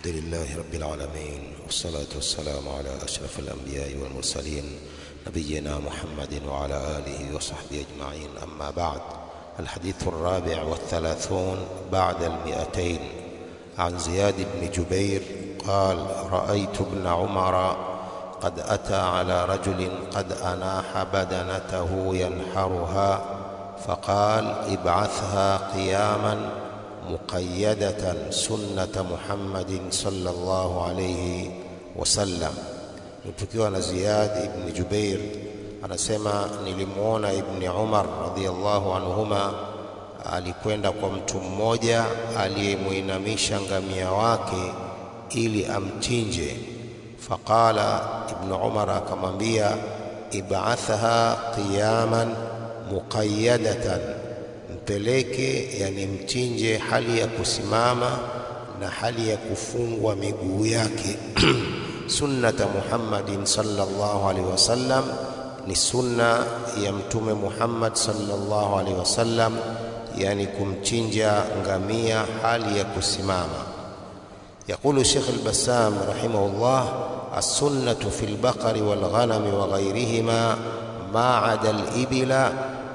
الحمد لله رب العالمين والصلاة والسلام على أشرف الأنبياء والمرسلين نبينا محمد وعلى آله وصحبه أجمعين أما بعد الحديث الرابع والثلاثون بعد المئتين عن زياد بن جبير قال رأيت ابن عمر قد أتى على رجل قد أناح بدنته ينحرها فقال ابعثها قياما مقيدة سنة محمد صلى الله عليه wasallam. Tukiwa na Ziyad ibn Jubair anasema nilimwona Ibni Umar radhiyallahu anhuma alikwenda kwa mtu mmoja aliyemwinamisha ngamia wake ili amchinje. Faqala Ibnu Umar akamwambia, ib'athaha qiyaman muqayyadatan mpeleke, yani mchinje hali ya kusimama na hali ya kufungwa miguu yake sunnata Muhammadin sallallahu alaihi wasallam, ni sunna ya Mtume Muhammad sallallahu alaihi wasallam, yani kumchinja ngamia hali ya kusimama. Yaqulu Sheikh al-Bassam rahimahullah, as-sunnatu fi al-baqari wal-ghanami wa ghayrihima ma 'ada al-ibila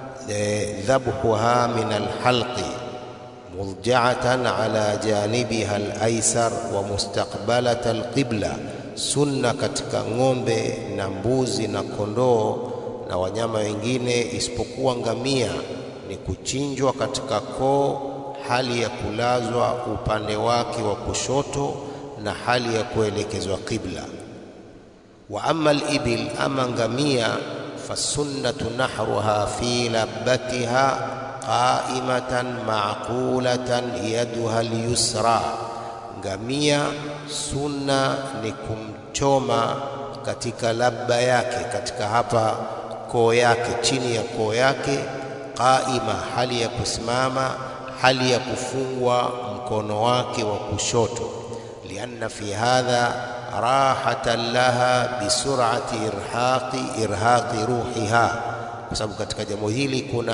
dhabhuha min al-halqi mudja'atan ala janibiha al-aysar wa mustaqbalata al-qibla, sunna katika ng'ombe na mbuzi na kondoo na wanyama wengine isipokuwa ngamia ni kuchinjwa katika koo hali ya kulazwa upande wake wa kushoto na hali ya kuelekezwa qibla. Wa amma al-ibil, ama ngamia fasunnatu nahruha fi labbatiha qaimatan maqulatan yaduha al-yusra, ngamia sunna ni kumchoma katika labba yake, katika hapa koo yake, chini ya koo yake, qaima, hali ya kusimama, hali ya kufungwa mkono wake wa kushoto, lianna fi hadha rahatan laha bisurati irhaqi irhaqi ruhiha, kwa sababu katika jambo hili kuna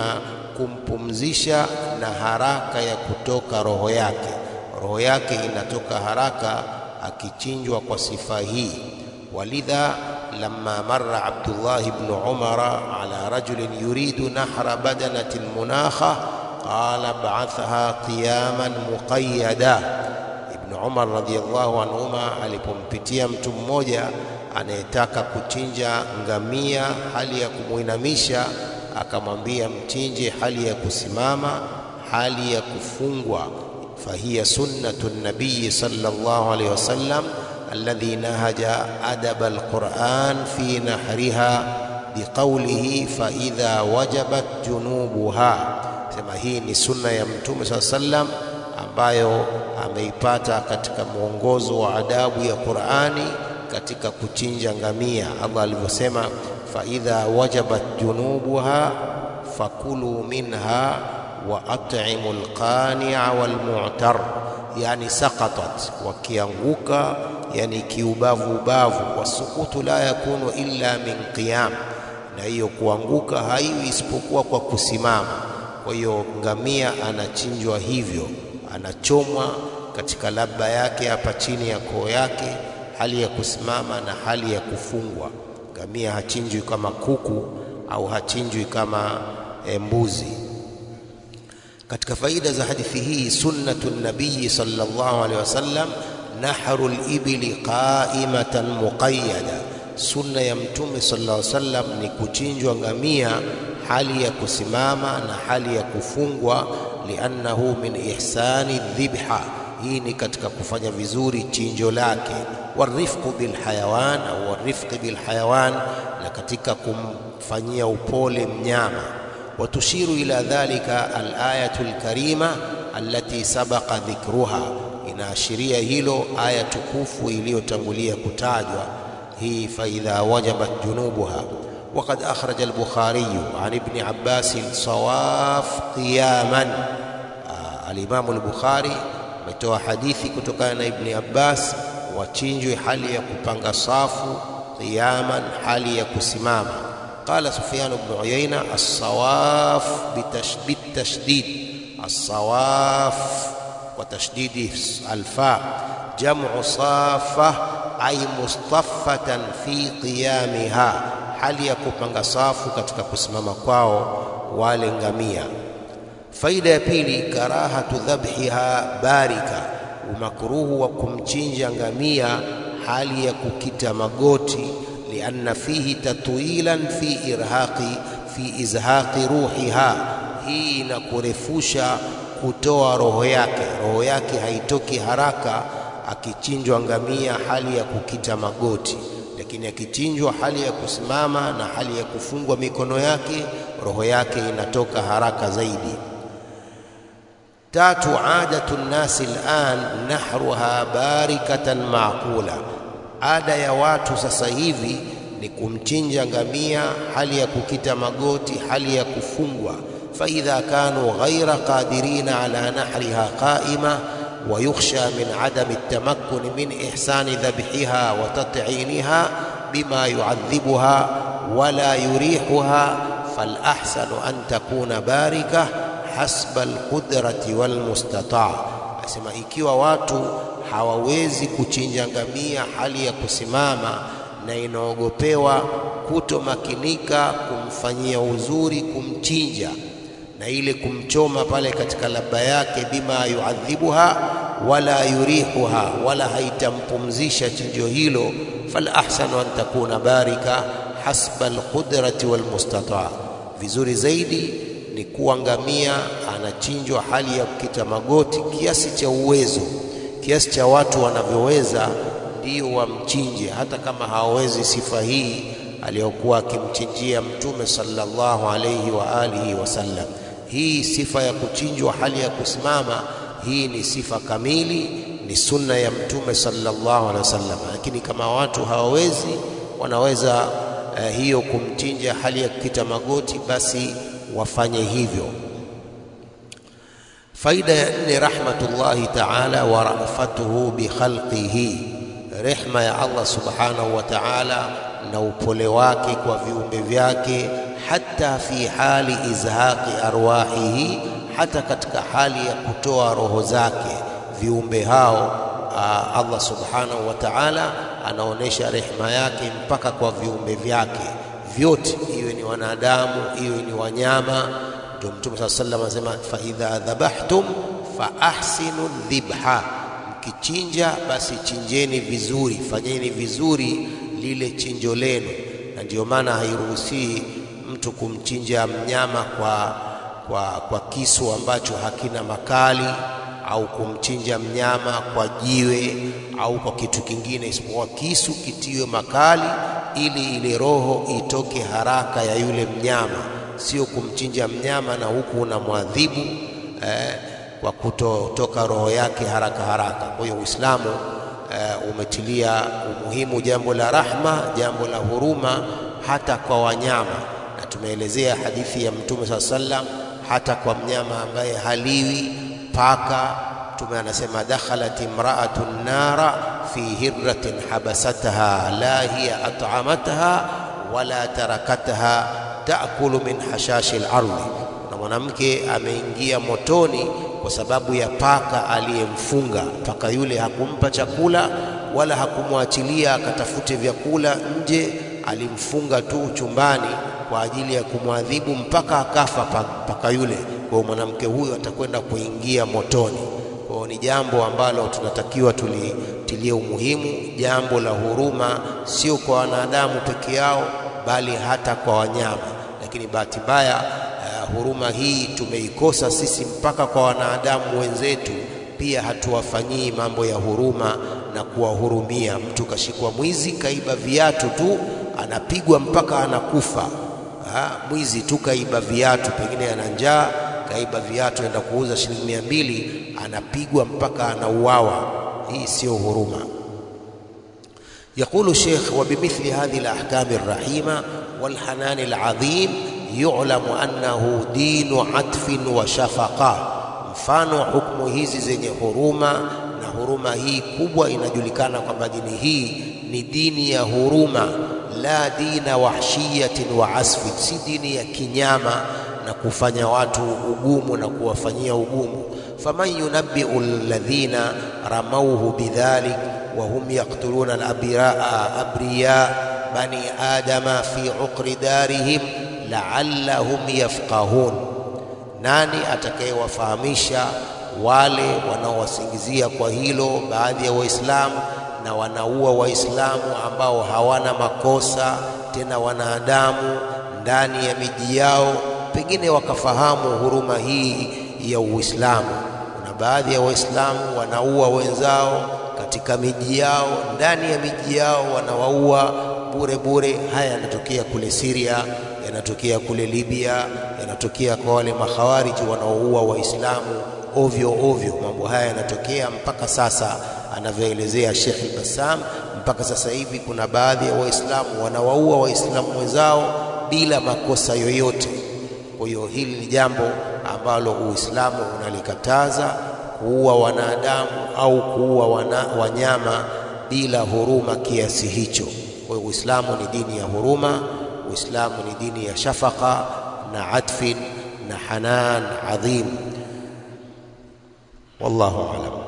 kumpumzisha na haraka ya kutoka roho yake. Roho yake inatoka haraka akichinjwa kwa sifa hii. Walidha lamma marra Abdullah ibn Umara ala rajulin yuridu nahra badanati almunakha qala ba'athaha qiyaman muqayyada. Ibn Umar radhiyallahu anhuma alipompitia mtu mmoja anayetaka kuchinja ngamia hali ya kumwinamisha akamwambia mchinje hali ya kusimama, hali ya kufungwa. fahiya sunnatu nabiyi sallallahu alaihi wasallam alladhi nahaja adaba alquran fi nahriha biqaulihi fa idha wajabat junubuha, sema hii ni sunna ya Mtume saa sallam ambayo ameipata katika mwongozo wa adabu ya Qurani katika kuchinja ngamia, Allah alivyosema faidha wajabat junubuha fakulu minha wa at'imu alqani'a walmu'tar, yani saqatat, wakianguka yani kiubavu ubavu. Wasukutu la yakunu illa min qiyam, na hiyo kuanguka haiwi isipokuwa kwa kusimama. Kwa hiyo ngamia anachinjwa hivyo, anachomwa katika labba yake hapa chini ya koo yake, hali ya kusimama na hali ya kufungwa. Ngamia hachinjwi kama kuku au hachinjwi kama e, mbuzi. Katika faida za hadithi hii, sunnatu nabiyi sallallahu alaihi wasallam nahru libili qaimatan muqayyada, sunna ya Mtume sallallahu alaihi wasallam ni kuchinjwa ngamia hali ya kusimama na hali ya kufungwa, liannahu min ihsani dhibha hii ni katika kufanya vizuri chinjo lake, warifqu bilhayawan au warifqi bilhayawan, na katika kumfanyia upole mnyama. Watushiru ila dhalika alayatu lkarima allati sabaqa dhikruha, inaashiria hilo aya tukufu iliyotangulia kutajwa hii, faidha wajabat junubuha. Waqad akhraja al-Bukhari an ibni Abbas sawaf qiyaman, alimamu al-Bukhari ametoa hadithi kutokana na Ibni Abbas, wachinjwe hali ya kupanga safu, qiyaman, hali ya kusimama. Qala Sufyan ibn Uyayna, as-sawaf bitashdid, as-sawaf kwa tashdidi alfa jamu safa ay mustaffatan fi qiyamiha hali ya kupanga safu katika kusimama kwao wale ngamia faida ya pili karahatu dhabhiha barika umakruhu wa kumchinja ngamia hali ya kukita magoti lianna fihi tatwilan fi irhaqi fi izhaqi ruhiha hii inakurefusha kutoa roho yake roho yake haitoki haraka akichinjwa ngamia hali ya kukita magoti lakini akichinjwa hali ya kusimama na hali ya kufungwa mikono yake roho yake inatoka haraka zaidi tatu adatu nnasi al'an nahruha barikatan maqula ada ya watu sasa hivi ni kumchinja ngamia hali ya kukita magoti hali ya kufungwa faidha kanu ghaira qadirina ala nahriha qaima ويخشى من عدم التمكن من إحسان ذبحها وتطعينها بما يعذبها ولا يريحها فالأحسن أن تكون باركة حسب القدرة والمستطاع asema ikiwa watu hawawezi kuchinja ngamia hali ya kusimama na inaogopewa kutomakinika kumfanyia uzuri kumchinja na ile kumchoma pale katika laba yake bima yuadhibuha wala yurihuha wala haitampumzisha chinjo hilo fal ahsanu an takuna barika hasba alqudrati walmustataa vizuri zaidi ni kuwa ngamia anachinjwa hali ya kukita magoti kiasi cha uwezo kiasi cha watu wanavyoweza ndio wamchinje hata kama hawawezi sifa hii aliyokuwa akimchinjia mtume sallallahu alayhi wa alihi wasallam hii sifa ya kuchinjwa hali ya kusimama hii ni sifa kamili ni sunna ya mtume sallallahu alaihi wasallam lakini kama watu hawawezi wanaweza uh, hiyo kumchinja hali ya kukita magoti basi wafanye hivyo faida ya nne rahmatullahi ta'ala wa rafatuhu bi khalqihi rehma ya Allah subhanahu wa ta'ala na upole wake kwa viumbe vyake hata fi hali izhaqi arwahihi hata katika hali ya kutoa roho zake viumbe hao Allah subhanahu wa ta'ala anaonesha rehema yake mpaka kwa viumbe vyake vyote iwe ni wanadamu iwe ni wanyama ndio mtume saa sallam anasema fa idha dhabahtum fa ahsinu dhibha mkichinja basi chinjeni vizuri fanyeni vizuri lile chinjo lenu na ndio maana hairuhusii mtu kumchinja mnyama kwa, kwa, kwa kisu ambacho hakina makali au kumchinja mnyama kwa jiwe au kwa kitu kingine isipokuwa kisu kitiwe makali ili ile roho itoke haraka ya yule mnyama sio kumchinja mnyama na huku unamwadhibu eh, kwa kutotoka roho yake haraka haraka kwa hiyo uislamu eh, umetilia umuhimu jambo la rahma jambo la huruma hata kwa wanyama na tumeelezea hadithi ya mtume saa sallam hata kwa mnyama ambaye haliwi paka mtume anasema dakhalat imra'atun nara fi hirratin habasataha la hiya at'amatha wala tarakataha ta'kulu min hashashi al-ardi na mwanamke ameingia motoni kwa sababu ya paka aliyemfunga paka yule hakumpa chakula wala hakumwachilia akatafute vyakula nje alimfunga tu chumbani kwa ajili ya kumwadhibu mpaka akafa paka yule kwa mwanamke huyu atakwenda kuingia motoni kwa ni jambo ambalo tunatakiwa tulitilie umuhimu jambo la huruma sio kwa wanadamu peke yao bali hata kwa wanyama lakini bahati mbaya uh, huruma hii tumeikosa sisi mpaka kwa wanadamu wenzetu pia hatuwafanyii mambo ya huruma na kuwahurumia mtu kashikwa mwizi kaiba viatu tu anapigwa mpaka anakufa ha, mwizi tu kaiba viatu pengine ana njaa kaiba viatu enda kuuza shilingi mia mbili anapigwa mpaka anauawa hii sio huruma يقول الشيخ وبمثل هذه الأحكام الرحيمة والحنان العظيم يعلم أنه دين عطف وشفقة mfano hukumu hizi zenye huruma na huruma hii kubwa inajulikana kwamba dini hii ni dini ya huruma la dina wahshiyatin wa asfi si dini ya kinyama na kufanya watu ugumu na kuwafanyia ugumu faman yunabbiu alladhina ramauhu bidhalik wa hum yaqtuluna alabiraa abriya bani adama fi uqri darihim la'allahum yafqahun, nani atakayewafahamisha wale wanaowasingizia kwa hilo baadhi ya Waislamu na wanaua Waislamu ambao hawana makosa tena wanadamu ndani ya miji yao, pengine wakafahamu huruma hii ya Uislamu. Kuna baadhi ya Waislamu wanaua wenzao katika miji yao, ndani ya miji yao wanawaua bure bure. Haya yanatokea kule Syria, yanatokea kule Libya, yanatokea kwa wale makhawariji wanaoua Waislamu ovyo ovyo. Mambo haya yanatokea mpaka sasa, anavyoelezea Sheikh al-Bassam. Mpaka sasa hivi kuna baadhi ya Waislamu wanawaua Waislamu wenzao bila makosa yoyote. Kwa hiyo hili ni jambo ambalo Uislamu unalikataza, kuua wanadamu au kuua wana, wanyama bila huruma kiasi hicho. Kwa hiyo Uislamu ni dini ya huruma, Uislamu ni dini ya shafaka na atfin na hanan adhim. Wallahu a'lam.